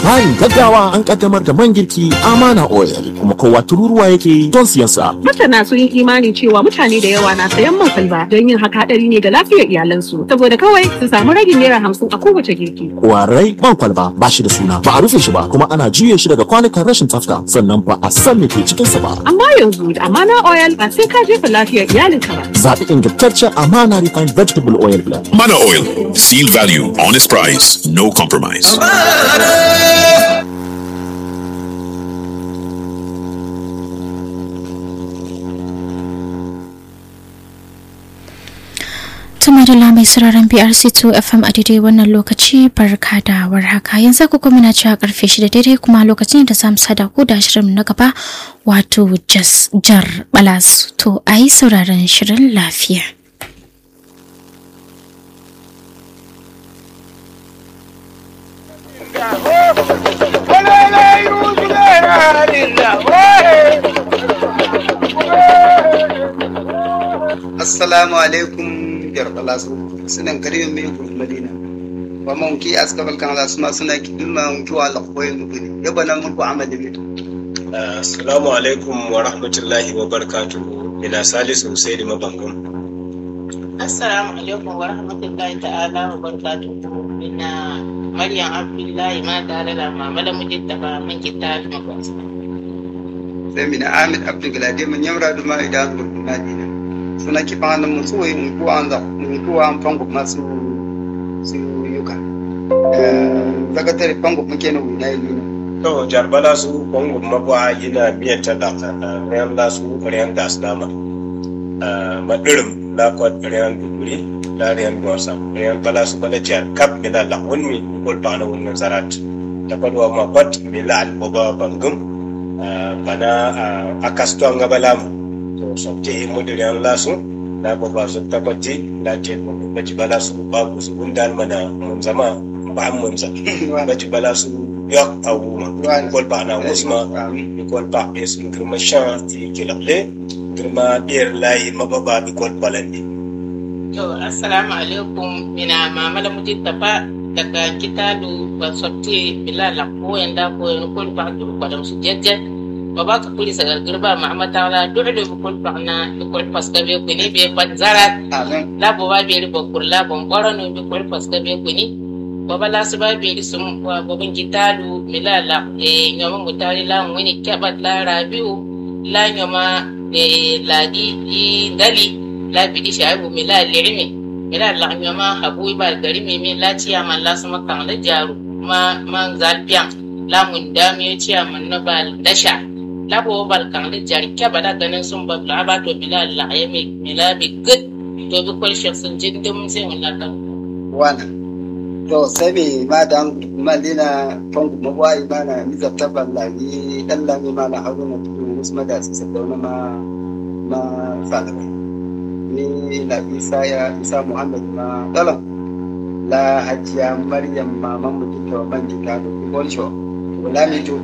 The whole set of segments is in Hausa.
labarin gaggawa an kaddamar da man girki amana oil kuma kowa tururuwa yake don siyan sa Masana sun yi imanin cewa mutane da yawa na sayan man kwalba don yin haka hadari ne ga lafiyar iyalansu saboda kawai su samu ragin naira hamsin a kowace girki. kwarai man kwalba ba shi da suna ba a rufe shi ba kuma ana juye shi daga kwanukan rashin tsafta sannan ba a san me ke cikin sa ba Amma yanzu da amana oil ba sai ka jefa lafiyar iyalinka ba. zaɓi ingantaccen amana refined vegetable oil blend Mana Oil. Seal value, honest price, no compromise. Tuma da mai sauraron BRC2 FM a daidai wannan lokaci barka da warhaka yanzu ku kuma na cewa karfe shida daidai kuma lokacin da zamu sada ku da shirin na gaba wato jas jar balas to a yi sauraron shirin lafiya. assalamu alaikum jarbala su sunan karimin mai gudu madina wa man ki askabal kan la suma suna ki dilma mun ki wala koyi mu gani yaba nan mun ko amali mi Assalamu alaikum wa rahmatullahi wa barakatuhu. Ina Salisu Husaini Mabangum. Assalamu alaikum wa rahmatullahi ta'ala wa barakatuhu. Ina Maryam Abdullahi ma tare da Mama da Mujidda ba mun kita da makwasa. sai mina amid abdul galade mun yamra da ma idan gudu madina suna ki fa nan mun so yin ko an za mun ko an fango masu su yuka eh daga tare fango muke na wina yi To, jarbala su kwangun mabuwa yana miyan ta da rayan lasu rayan gas dama. Madirim lakwat rayan duguri, da rayan gwasa, rayan bala su bala jiyar kap mina la wani kul bana wannan zarat. Ta kwadwa ma kwat mila alboba bangum, bana akastuwa nga bala mu. To, sabte imu da rayan lasu, na baba su tabbati, na ce baji bala su babu su gundan mana mun zama ba mun sa. Baji bala su yok a wuma ikol pa na wusma ikol pa es girma shan ti kilable girma biyar layi mababa ikol balandi To, Assalamu alaikum. Ina Mama da Mujidda ba daga kitabu ba sotti bila la ko yanda ko yan kul ba du ko dam su jejje. Baba ka kuli sagar girba Muhammad ta'ala du'lu bi kul ba na bi kul paska be kuni be pat zarat. amin la bo ba beri bo kurla bon boro no bi kul paska be kuni baba la su ba beri sum wa bobin gitalu milala e nyoma mutari la wani kabat la rabiu la nyoma e ladi i dali la bidi shaibu mila lirimi mila la nyoma habu ba gari mi mi la ciya man la sama kan la jaru ma man zalbiyan la mun dami ciya man na ba dasha la bo bal kan la jari kaba da ganin sun ba la ba to mila la ya mi mila bi good to bi kwal sheksun jindin sai wala kan wana to sai me ma dan malina fango mabwai mana miza taban la ni dan la mi mana haruna tudu musu mada su sadauna ma ma salabai ni na isa ya isa muhammad ma dalan la hajiya maryam maman mu duka ban jika da bolsho wala mi to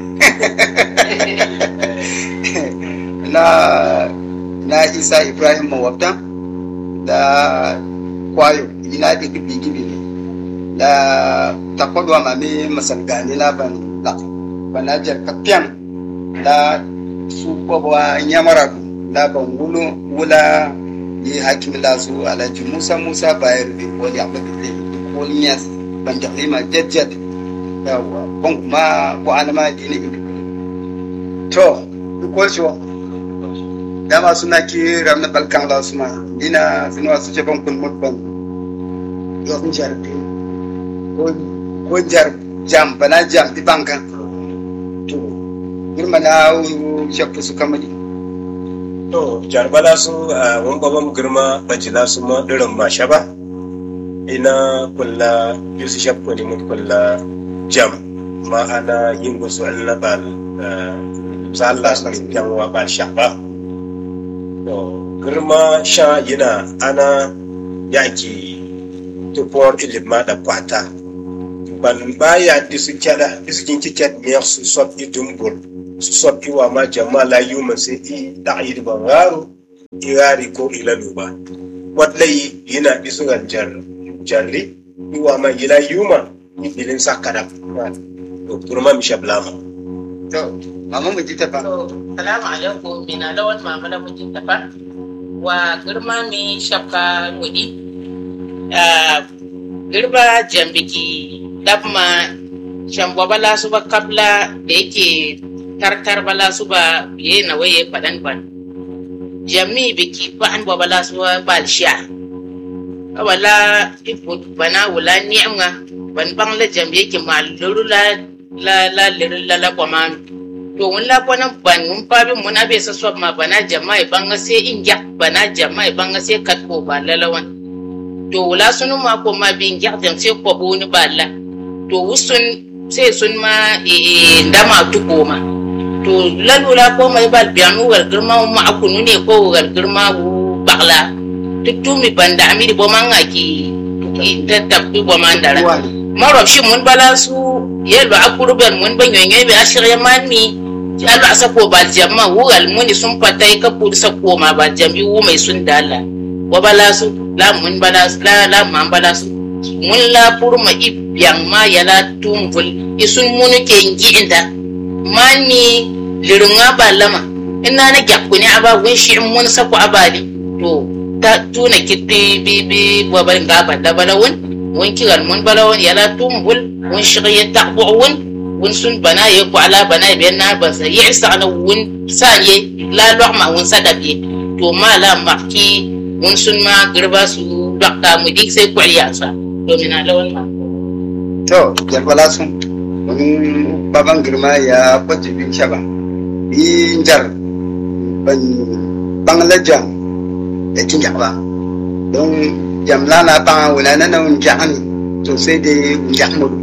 na na isa ibrahim mawabta da kwayo ina da gibi gibi ne da takwadwa mame masangani la ban la banajar kapian la su kwabwa nyamara la ban wulu wula yi hakim la su alhaji musa musa bayar da wani abu da zai ko niyas ban da ma jajjad yawa ban kuma ko alama dini ibi to ko shi dama suna ki ramna balkan la su ma dina suna su ce ban kun mutban yau sun jar ko ko jar jam bana jam di bankan to girma na shakku su kamali to jarbala su a wani babban girma bajila su ma irin masha ba ina kulla yusu shakku ne mun kulla jam ma'ana yin gusu annabal za Allah su yan wa ba sha ba to girma sha yana ana yaki tupuwar ilima da kwata ban baya disu kyada disu kin kikyat miyar su sob idumbur su sob iwa ma jama la yuma sai i da yi ban garo irari ko ilalu ba wadlai yana disu jar jarri iwa ma ila yuma mi bilin sakada to kurma mi shablama to mama mu ji ta fa To, salamu alaikum mina lawan mama da mutum tafa wa girma mi shafka wudi. Ah, Girba jambiki dabma shambwa bala su ba kabla da yake tartar bala su ba ye na waye faɗan ban. Jami biki ba an bala su ba balshiya. Wala ifut bana wula ni'amga ban bang la jambi yake ma luru la la la luru la la kwamanu. to wun la bana ban wun pa bi mun abe sa sob ma bana jama'i banga se in yak bana jama'i banga se kat ko ba lalawan to wula sunu ma ko ma bin yak dem se ko bu ni balla to wusun se sun ma e ndama tu ko ma to lalula ko mai bal bianu wal girma ma akunu ne ko wal girma wu bagla tutumi banda amiri bo manga ki ki tattabi bo mandara marob shi mun bala su yelo akuruben mun ban yoyin be ashirya mani alu asa ko bal jamma wugal muni sun patai ka pur sa ko ma bal jambi wu mai sun dala wa bala su la mun bala su la la man bala su mun la pur ma ibyan ma yala tumbul isun mun ke ngi inda mani lirunga balama ina na gyakku ne aba wun shi mun sa ko abali to ta tuna kitti bi bi wa bal ga balla balawun wun kigal mun balawun yala tumbul wun shigye taqbu wun wun sun bana ye ko ala bana be na ba sa yi sa na wun sanye la lokma wun sadabe to ma la makki wun sun ma girba su bakka mu dik sai ko ya sa to mina lawan ma to jalbala sun wani baban girma ya kwace bin shaba yi jar ban banglajan da kin ba don jamla na ba wala na na wun jahani to sai da wun jahmudu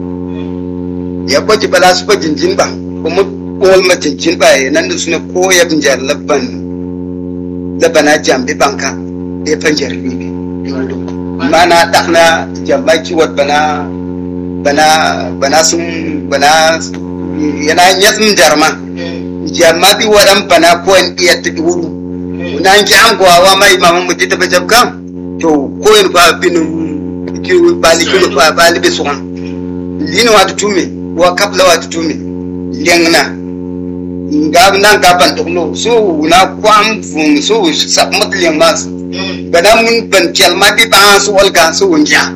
ya kwace bala su ba jinjin ba kuma kowal ma jinjin ba ya nan da suna koya bin jar labban labana jambi banka ya fan jar bibi mana dakna jamma kiwat bana bana bana sun bana yana yatsun jarma jamma bi wadan bana ko en iya ta wuru na ki an gwawa mai mamu mu ji ta bajab kan to ko en ba binu ki bali ki ba bali be suwan lino wa tutume wa kapla wa tutume lengna nga nan ka ban tukno so na kwam fun so sab mat leng mas bana mun ban kelma bi ba so olga so wonja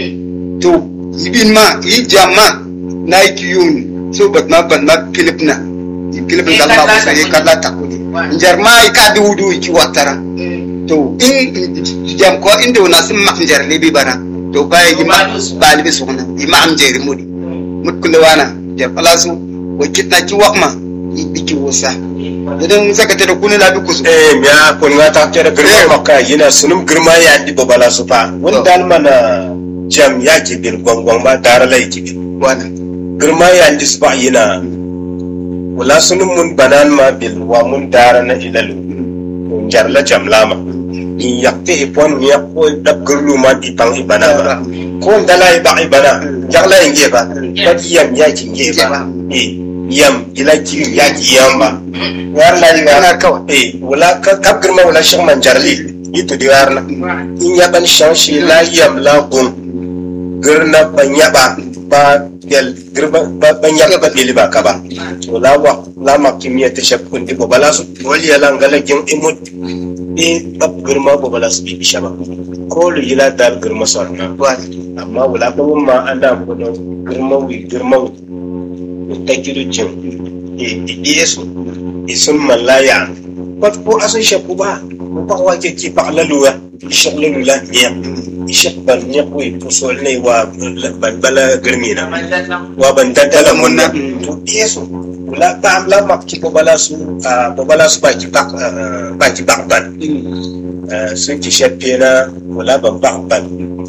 to ibin ma i jamma na yi kiyun so bat ma ban ma philip na i philip da ma ko sai kala ta ko ni njar ma i ka du du ki watara to in jam ko inda wana sun ma njar ne bi bara to ba yi ma ba li so na i ma am jeri mudi mut kula wana jar palasu wa kitna ki wakma i biki wosa idan saka ta da kunu la bi kusu eh miya kun nga ta kera girma makka yana sunum girma ya di babala su fa wani dal mana jam ya ki bil gwangwang ma dara lai ki bil wana girma ya di su ba yana wala sunum mun banan ma bil wa mun dara na ilalu mun jarla jam lama in yakte ipon ya ko dab gurlu ma di pang ibana ba ko dala iba ibana jagla inge ba ba yam ya ki inge ba eh yam ila ki ya ki yam ba warla ni ana kawai eh wala ka kap girma wala shang man jarli itu di warna in ya ban shang shi la yam la gun girna ban yaba ba yal girba ba ban yaba ba dili ba ka ba wala wa la ma kimiyya ta shakkun di bala su wali ya langala gin imut e bab girma bala su bi shaba ko lu yila dal girma sarna amma wala ba ma ana ko da girma wi girma wi ta kiru cin e yesu isun malaya pat ko asun shakku ba ko ba wa ke ki ba laluwa shaglalu la niya shak ban niya ko ko so ne wa ban bala girmina wa ban daddala munna to yesu wala ba am la mak ki ko bala su ah, ko bala su ba ki ba ah, ba ki ba ban Ah, sun ki shafe na wala ban ba ban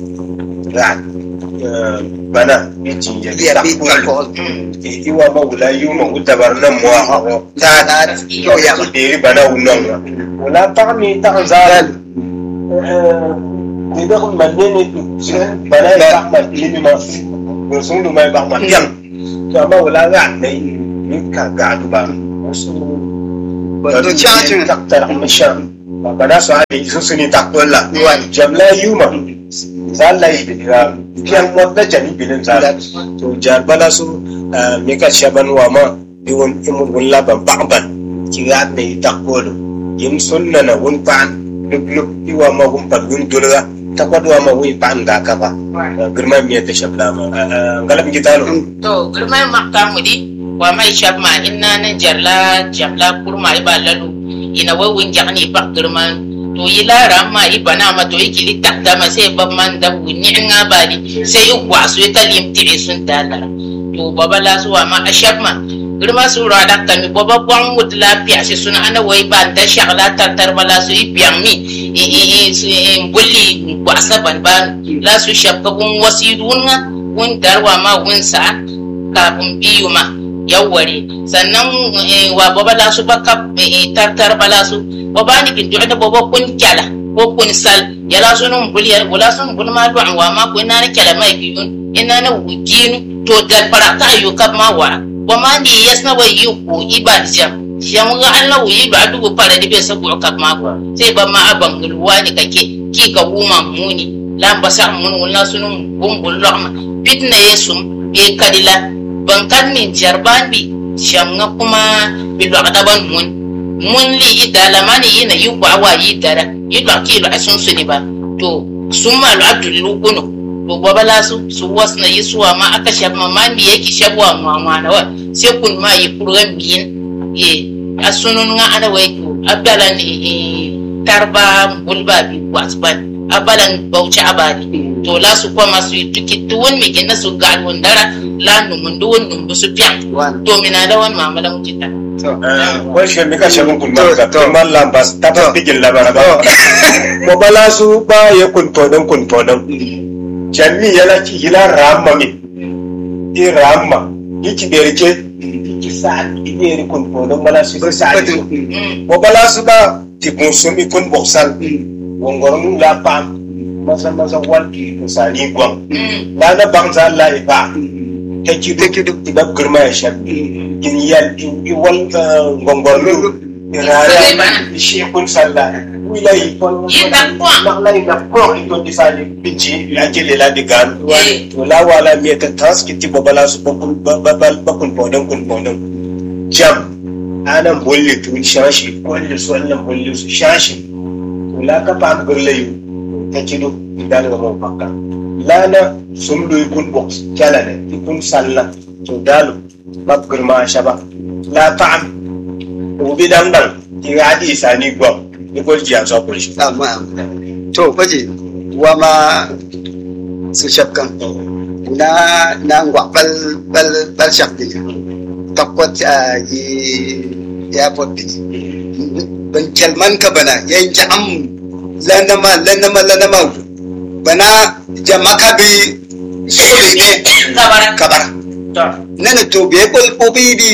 ra ah, bana yaji ya iya bi ta ko iwa ma wula yu ma wuta bar nan mo ha ho ta na yo ya ma deri bana wunan wa wala ta mi ta zaral ni da kun manne ne tu bana ya ba ma ilimi ma ko sun du mai ba ma yan to amma wala ga dai ni ka ga du ba wasu ba to cha chin taktar amma sha ba bana su hade su su ni takolla jamla yuma zalla yi da piyan wanda jani bilin zalla to jar bala su me ka shaban wa ma iwon imun wala ban ban ki ga ne takolo yin sunna na wun pan luk luk iwa ma wun pan wun dulga takwadwa ma wun pan ga ka ba girma miya ta shabla ma galam gitalo to girma makka mu di wa mai shabma inna nan jarla jamla kurma iba lalu ina wai wun jani ba girma to yi lara ma i bana ma to yi kili takta ma sai ban man da wuni nga bali sai i wasu ta limti sun dalara to baba la su wa ma ashabma girma su ra da ta mi baba bwan mut lafiya shi suna ana wai ba da shagla tartar bala su i biyan mi i i i su i bulli wasa ban ban la su shabka bun wasidun nga wun darwa ma wun sa kafin biyu ma yawware sannan wa baba la su baka tartar bala su baba ni kin da baba kun kyala ko kun sal yala sunun buliyar bula sun bul ma du'an wa ma ko ina na kyala mai biyun ina na wuginu to dal para ta ayu kap ma wa wa ma ni yasna wa yu ko ibad jam jam ga Allah wi ba dubu para di be sabu kap ma ko sai ba ma aban gulwa ni kake ki ka wuma muni lamba sa mun wala sunun bumbul lahma fitna yesum be kadila ban kan min jarban bi shamga kuma bi ban mun mun li idala mani yina yi kwa wa yi dara yi lo ki lo asun suni ba to sun ma lo adullu kuno to babala su su wasna yi suwa ma aka shabma ma mi yake shabwa ma ma na wa sai kun ma yi program biyin ye asunun nga ana wai to abdala ni tarba bulba bi wasban abalan bauchi abadi to la su kwa masu yi tuki tuwon mi gina su ga dara la numun duwon numbu su piyan to mina da wani mamala mutita wai shi mika shagun kun ma ka to man lambas ta ta bigin labara ba mo bala su ba ya kun to don kun to don jami yana ki hila ramma mi i ramma ni ki berke ki sa ni ne kun to don bala su sa ni mo bala su ba ti kun sumi kun boksal wongoron la pam masa masa walki misali gwam la na bangza la iba take do iba girma ya shabi in yal in wal gongorlu rara shi kun salla wila yi kon na la ina ko ito disali binci ya kele la digan to la wala mi ta taski ti babala su bakun babal bakun bodon kun bodon jam anan bolle tu shashi bolle su wannan bolle su shashi to la ka pa gurlayu ta kido idan ga mun fakka lana sun do kun box kala ne kun salla to dalu mab girma shaba la ta'am ubi dan dan ki hadi sani gwam ni ko ji so ko shi amma to baje wa ma su shakkan na na ngwa bal bal bal shakti takwat a yi ya boddi ban kalman ka bana yanki am lanama lanama lanama bana jamaka bi sole ne kabara nana to be kol ko bi bi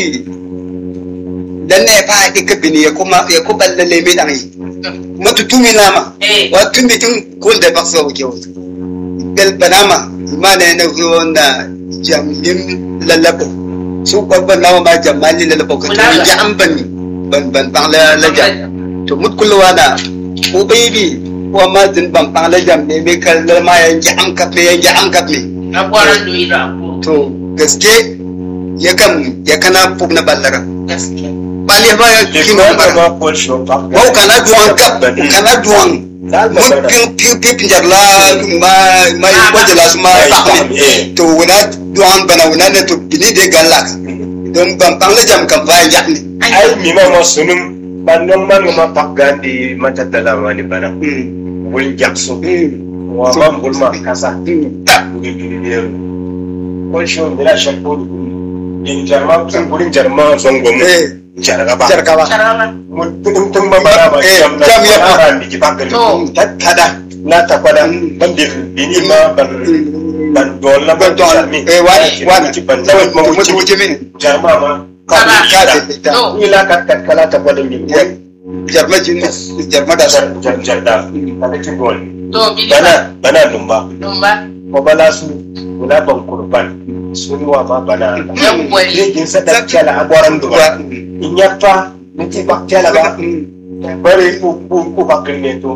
dan ne fa dika bini ya kuma ya ko balle le mi dan yi matu tumi nama wa tumi tun kul da bakso ke wato bel banama imana ne ko na jam'in lalabo su kwabban nawa ma jamali lalabo ka tumi ja an ban ban ban ban la la jam to mut kullu wada ko baby ko ma din ban ban la jam ne me kal ma yan ji an kap ne yan ji an kap ne na kwaran duyi da to gaske ya kan ya kana pub na ballara gaske bali ba ya kino bara ma ko shi fa Wau kana duwan kap kana duwan mun pin pin pin pinjar la ma ma yi kwaje la su ma fahmi to wuna duwan bana wuna ne to bini de galak don ban ban la jam kan ba ya ni ai mi ma ma sunum bannon man ma pakgandi mata dala mani bana wul jakso wa man bulma kasa ta ni ni ko shi on bila shakko in jarma tun gurin jarma zongo mu eh jarga ba jarka ba sharama mun tun tun ba ba ba Eh, jam na jam ya fa. fara ni ki pakgandi To. ta kada na ta kwada ban dir bini ma ban ban dol na ban ban to mi eh wani wani ki ban to dawai ma mutu wuce mutu min jarma ma Kala. ka ka da ce ta to ila kat kat kala ta kwada mi jarma jin jarma da jar jar jar da kada ki gol to bili bana bana numba dumba ko bala su guda ban kurban sun wa ma bana yawware yin sadar kyala a gwaran duba in yafa nake ba kyala ba bare ku ku ku bakir ne to ba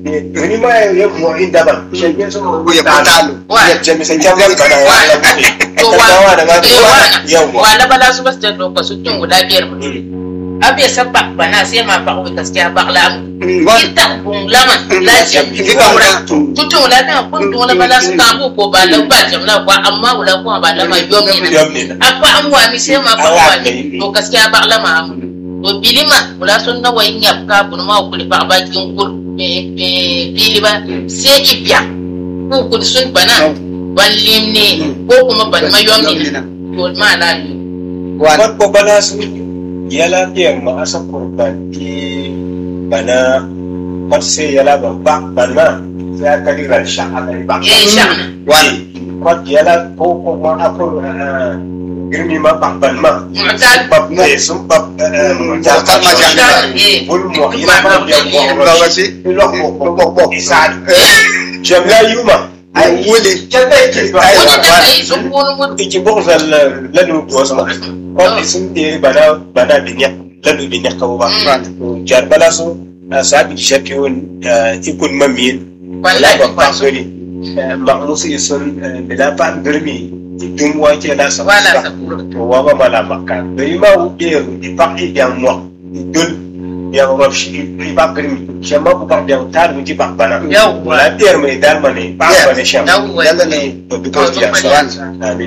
wani ma ya mo inda ban shege so Ko ya fitalo. ya jami sai jam bana ya la bude to ta dawa da ma eh, wa- yawa wa na bala su basu da doka su tun guda biyar ba abe sabba bana sai ma ba ku gaskiya ba la mu Wan. kita bun lama la jam Ki ki ba ba wura. tutun wala ta kun tun wala bala su ka bu ko ba la ba jam la kwa amma wala ko ba la ma yom ni na yam ne na akwa an wa mi sai ma ba Awa wa ne. ni to gaskiya ba la ma mu to bilima wala sun na wayin ya ka bun ma ku ba ba kin kur be be biliba sai ibiya ko kun sun bana ballim ne ko kuma ban ma yom ni na to ma la yi Wan. Wat ko bana su yala biyan ma asa kurban ki bana wat sai yala ban ba bana sai aka dira sha aka ba eh sha'ana Wan. wat yala ko ko ma akur girmi ma ba ban ma mutal bab ne sun bab Mutal ma janggal. eh bul mo ila ma biyan mo Bawa si. ilo ko ko ko ko isad jamla yuma Ai wuli. jamla ke ba Ai, wani da kai sun kono mu iki bugzal lanu ko sama ko isin de bana bana binya lanu binya ko ba Wan. jar bala so sabi shakki won ikun mamin wallahi ba ba ba so ni maqmusi sun bila pa birmi dum wa ke la sa wala sakura to wa ba mala makka dai ma u de di pa i yang mo dul yang rob shi i ba birmi shamba ku ba da tar mu ji ba bana Yawwa. wala der mai dal mane ba Yes. ba ne shamba yawwa Yalla ne. to because ya Wan. amin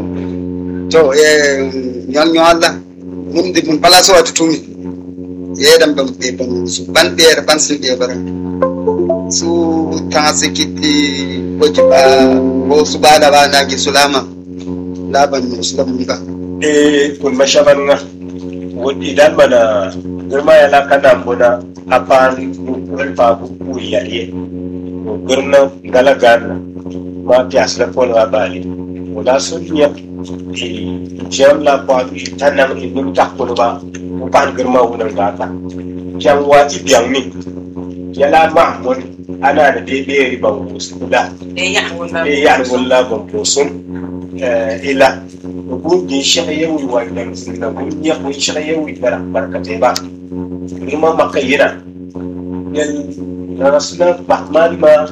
To eh nyon nyon Allah. Mun di mun pala so tutumi. Ye dam bam pe bam su ban ber ban sin be bara. Su ta sikiti ko jiba ko su bada ba na ki sulama. Laban muslim ba. e kun mashaban nga wodi idan mana girma ya la kana muna apan kun fa ku ku yariye ko girna gala garna ma pias la pon wa bali wala sun ya e jam la pa tanam e dum ta ko ba ko pan girma wunan gata jam wa ti biang mi yala ma mun ana da bebe riban wasu da eh ya wala e yani walla bon posum ila bu di shaka yawi wa dan da bu ya bu shaka yawi bara barkate ba kuma makayina yan rasna bahman ma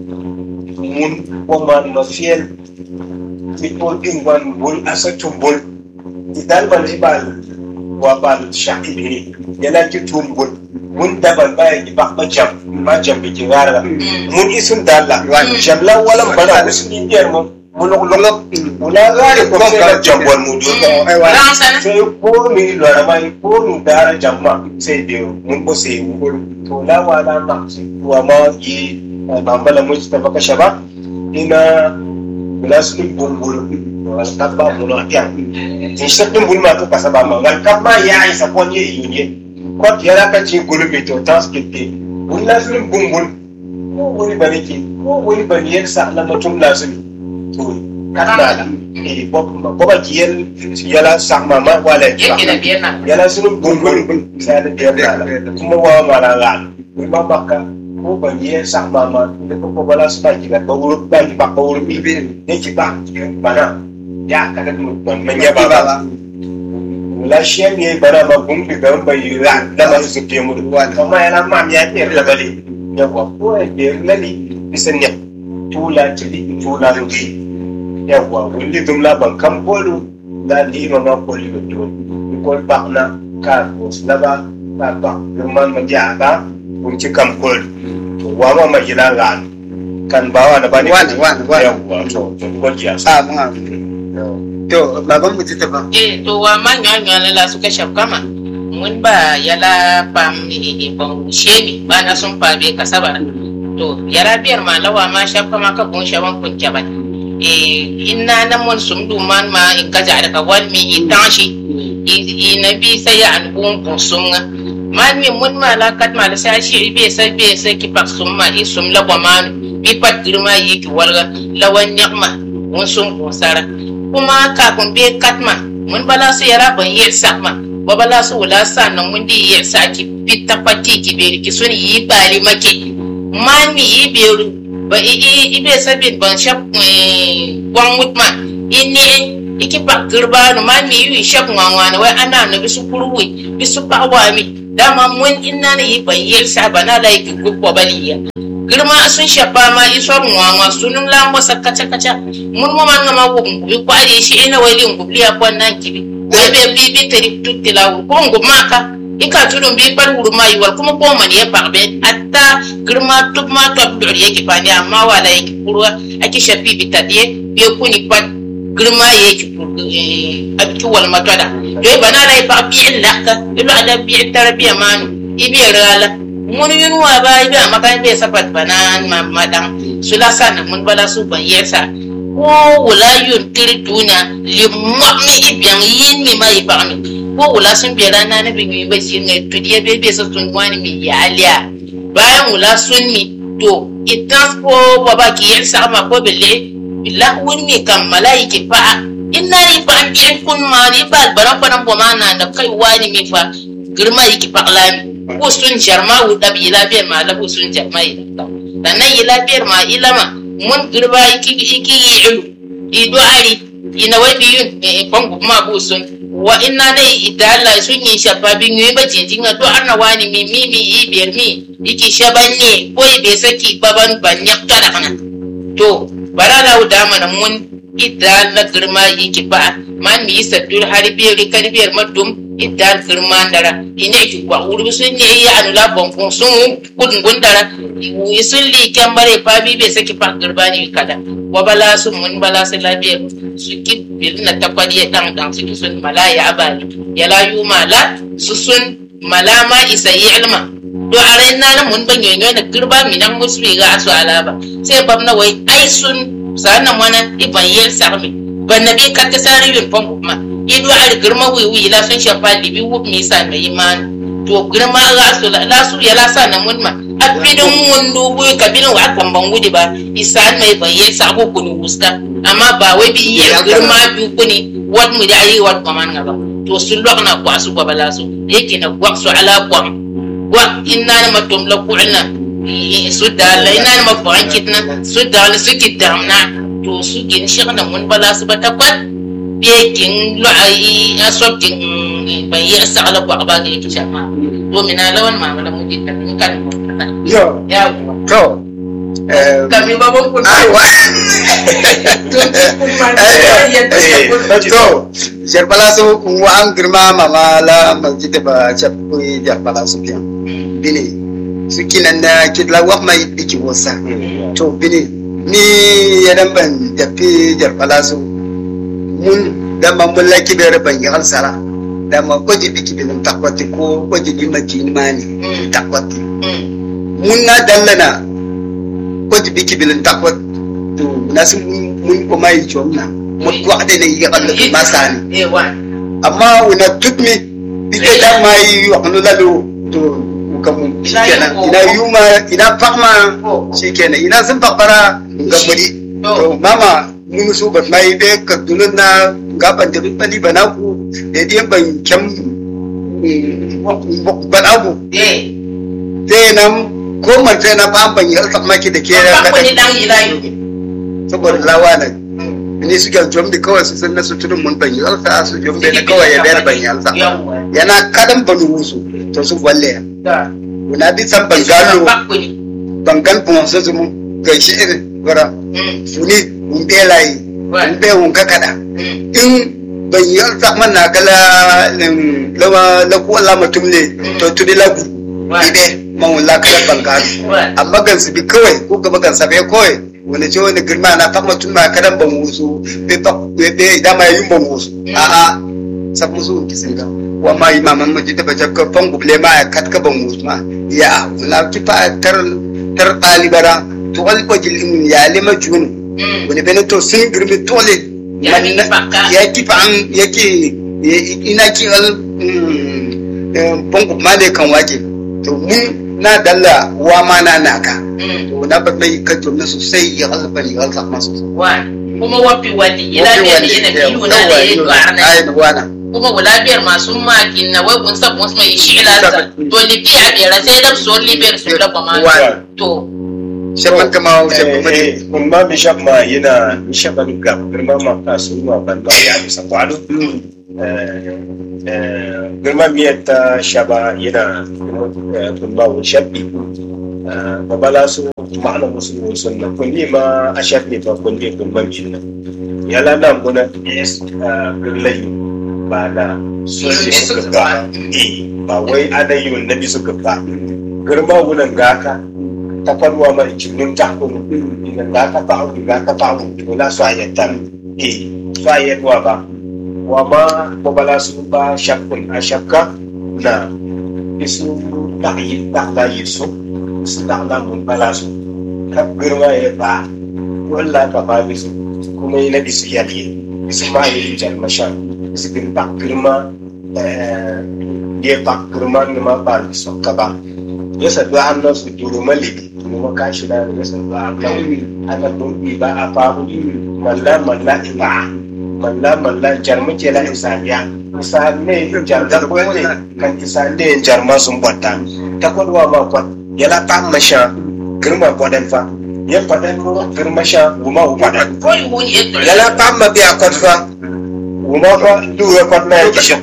mun ko man ma fiel mi ko din wan bul asatum bul idan ban ibal wa bal shahibi yana ki tumbul mun daban baya ki bakma jam ma jam bi ki ngara mun isun dalla jamla wala bana usun indiyar mun mulok lok wala gari ko sai jam wal mu do Ai wan. ran sana sai ko mi lora mai ko nu dara jamma sai de mun ko sai wul to la wala ma wa ma yi bambala mu ta baka shaba ina wala su bumbul wal kabba mun ya in shi din bulma to kasaba ma wal kabba ya isa ko ne yunye ko yara ka ci gulmi to tas kitte wala su bumbul ko wani bane ke ko wani bane ya sa na mutum lazimi to kana da eh ko ko ba kiyel yala sama ma wala yake da biyar na yala sunu bumbul sai da biyar da kuma wa mara la ba baka ko ba ye sama ma da ko bala su ba ki ga ba wuru ba ki ba ko wuru bi ne ki ba bana ya kada mu ban manya ba ba la shem ye bana ma bumbi ga ba yi ra da ma su ke mu kuma yana ma mi ya ke da bale ya wa ko e be lali bisan ne tula tili tula ruki yawa wulli dum la ban kam polu la di ma ma poli do do ko ba na ka ko slaba ka ba man ma ja ka kun ci kam pol to wa ma ma jira la kan ba wa na ba ni Wani, wani, wani. yawa to to ko ji asa Ah mun amin. To baban mu ta ba. eh to wa ma nyo nyo la su ka shaf kama mun ba yala pam ni ban shemi ba na sun fa be kasaba to yara biyar ma lawa ma shaf kama ka kun shawan kun jaba eh inna na mun sum du man ma in ka ja daga wal mi in tashi i na bi sai ya an kun kun sunga man mi mun ma la kat ma la sa shi be sai be sai ki pak sum ma i sum la kwa man bi pat girma yi ki walga lawan nyakma mun sum kun sara kuma kafin be katma mun bala su yara ban yi sakma ba bala su wula sa nan mun di yi sa ki fita pati ki be ki sun yi bari make man mi yi beru ba i i i be sabin ban shap wan mutma inni iki ba girba no man mi yi shap ngwana wai ana no bisu kurwi bisu pawa mi dama mun inna ne yi ban yi sa bana la ki gubba baliya girma sun shafa ma isor ngwa sunun la mbosa kacha kacha mun mo man ma wo ngubi ko ari shi ina wali ngubi ya kwa nan kibi wai be bi bi tari tutti la ko ngum maka ika tudun bi bar wuru mai wal kuma ko man ya bakbe atta girma tub ma to dur yake fani amma wala yake kurwa ake shafi bi tadiye be kuni pat girma yake abki wal matada dai bana lai ba bi illa ka ilu ada bi tarbiya manu ibi rala mun yun wa ba ibi amakan be sabat banan madan sulasa na mun bala su ban yesa ko wula yun tiri duna li mi ibiyan yin mi ma iba mi ko wula sun bi rana na bi mi ba shi ngai to dia be be so sun wani mi ya aliya bayan wula sun mi to itan ko baba ki yin sa ma ko bille billah wani mi kan malaiki fa inna ni fa an bi kun ma ni ba baran baran bo ma na da kai wani mi fa girma yiki paklami ko sun jarma wu dabi labiyar ma labu sun jarma yi da sannan yi labiyar ma ilama mun girba iki iki yi ilu ido ari ina wai biyun bangu ma bu sun wa inna ne idala sun yi shafa bin yi ba jinjin do arna wani mi mi mi yi biyar mi iki shaban ne ko be saki baban ban yakka da kana to barala da mana mun idala girma yiki ba man mi saddur harbiyar karbiyar madum idal girma dara ine ki kwa wuri sun ne ya anula bonkon sun kudin gundara yi sun li kyambare fa bi bai saki fa girba ne kada wa bala sun mun bala su labiyar su ki bil na takwadi ya dan dan su sun mala ya abali ya la yu mala su sun mala ma isa yi ilma do a rai na na mun banyo ne na girba mi nan musu ga asu alaba sai bab na wai ai sun sanan wana iban yel sarmi ban nabi katta sari yun pon kuma ido ar girma wiwi la sun shafa libi wub mi sa mai iman to girma la su la su ya la sa na mun ma afidin mundu wu kabin wa kan ban wudi ba isan mai ban yel sa ko kuni wuska amma ba wai bi iya girma bi kuni wat mu da ayi wat kwaman ba to sun lokna kwa su ba bala su yake na kwa su ala kwa wa inna na matum la ku'na su da la inna na mafu'an kitna su da la su kidamna to su gin shigna mun bala su ba takwat bekin lu'ayi a sokin bai yi asa ala kwa ba ga yake shafa domin na lawan mamala mu ji ta kan yo ya to eh, kami babban kun aiwa to jarbala so wa an girma mama la masjid ba chapu jarbala so biya bini su kinan na kidla wa mai biki wasa to bini ni yadan ban tafi jarbala so mun da man mun laki da ban yi alsara da man kwaji biki binin takwati ko kwaji di maki mani takwati mun na dallana kwaji biki binin takwati to na sun mun kuma yi jomna mun ko ade ne yi Allah ma sani eh wa amma una tutmi bike da ma yi wa kanu lalo to kamun shikenan ina yuma ina fakma shikenan ina sun fakara gambari to mama mun so ba mai be ka dunun na gaban da bali bana ku da dai ban kyam bana ku eh sai nan ko man sai na ban ban yi alfamaki da ke ba ko ni kada dan ilayu saboda lawana ni suke jombi kawai su san na suturin mun ban yi alsa su jombe na kawai ya bayar ban yi alsa yawa yana kadan banu wusu to su walle da kuna bi san bangalo ba ko ni bangal pon su su mun gaishe irin gara mm funi mun be layi mun be mun kakada mm in ban yi alsa man na kala lim- lawa la ku Allah mutum ne to tudi lagu ide man wala kala bangalo wa amma gan su bi kawai ko gaba gan sa bai kawai wani ce wani girma na fama tun ma kadan ban wusu be ba be be da ma yin ban wusu a a sabu su ki singa wa ma imaman maji da bajar ka fangu ble ma ya katka ban wusu ma ya wala ki fa tar tar talibara to wal ko jil ya lima junu mm wani bene to sun girmi tole Ya mi fakka. ya ki fa an yake ina ki al bangu ma ne kan wake to mun na dalla wa ma na naka mm to na ba mai ka jumna sosai ya halba ni halsa masu wa kuma wafi wadi ila ne ne na biyu na ne ya gwarna ai da wana kuma wala biyar masu makin na wai kun sa kun mai shi ila sa to libi a biyar sai da so libiyar su da kuma Wa- to shaban kama shaban mani Eh, kun ma mi shab ma yana mi shaban ga girma ma ka su ma ban ba ya bisa kwado girma mi ta shaba yana eh, kun ba wani shabbi ba bala su ma'ana musu sunna kulli ma a shabbi ba kulli kun ma mi nan yala na muna is girlai ba da sunni suka ba eh, ba wai ana yi wa nabi suka ba girma wunan gaka ta kwanwa mai jinin takun idan ga ka fa'u ga ka fa'u to na so ayatan eh so ayatwa ba wa ma babala su ba shakkun a shakka na isu ta'yi ta'la yisu su ta'la mun bala su ka girma ya ba walla ka ba bisu kuma yana bisu yali isu ma yi jalmasha isu girma girma eh ya ba girma ne ma ba bisu ka ba ya sadu an nan su duru maliki kuma ka shi da ya sadu an nan ana dumbi ba a fahu malla malla iba malla malla jarma ke la isaniya isa ne jarga ko ne kan isa ne jarma sun bwatta ta kwadwa ma kwat ya la ta masha girma kwadan fa ya fadan girma sha guma u fadan ko yi wuni ya ya la ta ma biya kwat fa guma fa duwe kwat na ya kishin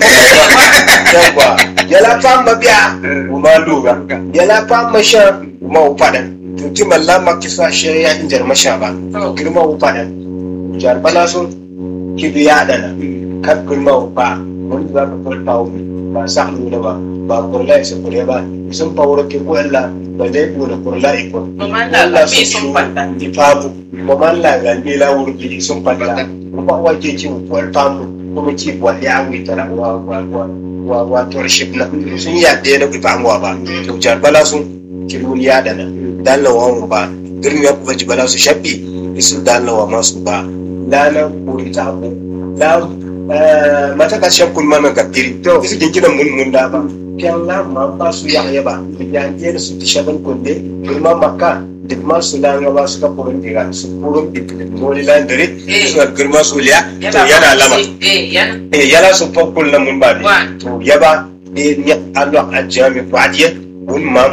yawa ya la ta ma biya guma duga ya la ta ma sha guma u fadan to ti malla ma kisa shi ya in jarma sha ba girma u fadan jar bala sun kibi ya dana kan girma u fa wani za ka kwalta wani ba sa nuna ba ba kurla ya kure ba sun fawar ke ko Allah ba dai ko da kurla iko Mamman da bi sun fanta. ifabu mamman la ga ni la wurbi sun fanta kuma wa ke ci ko famu kuma ci ko ya wi tara wa wa wa wa wa torship na sun ya de na ifamu ba to jar bala sun kirun ya dana dalla wa mu ba girmi ya kuma bala su shabbi isu dalla wa masu ba lana ko ita ko la mata ka shakkun mana gabbiri to isu kinkinan mun mun da ba kyan la ma ba su ya ya ba ya je su ti shaban kunde girma makka duk ma su la ba su ka kurun diga su kurun bi moli lan dare su ga girma su liya to yana lama Eh, yana. eh yana su fakul na mun ba Wa. ne to yaba eh ni Allah ajami badiya un mam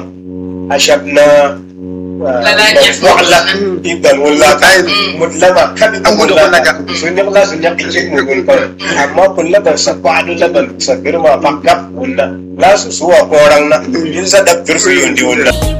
ashabna Lalanya. wa'ala idan wala kai Mm. mutlama kan An gudu wannan ka. sun yi Allah sun yi ce mu gun fa amma kullu ban sa kwadu laban sa girma fa kap wala la su suwa koran na in sa da firsu yundi wala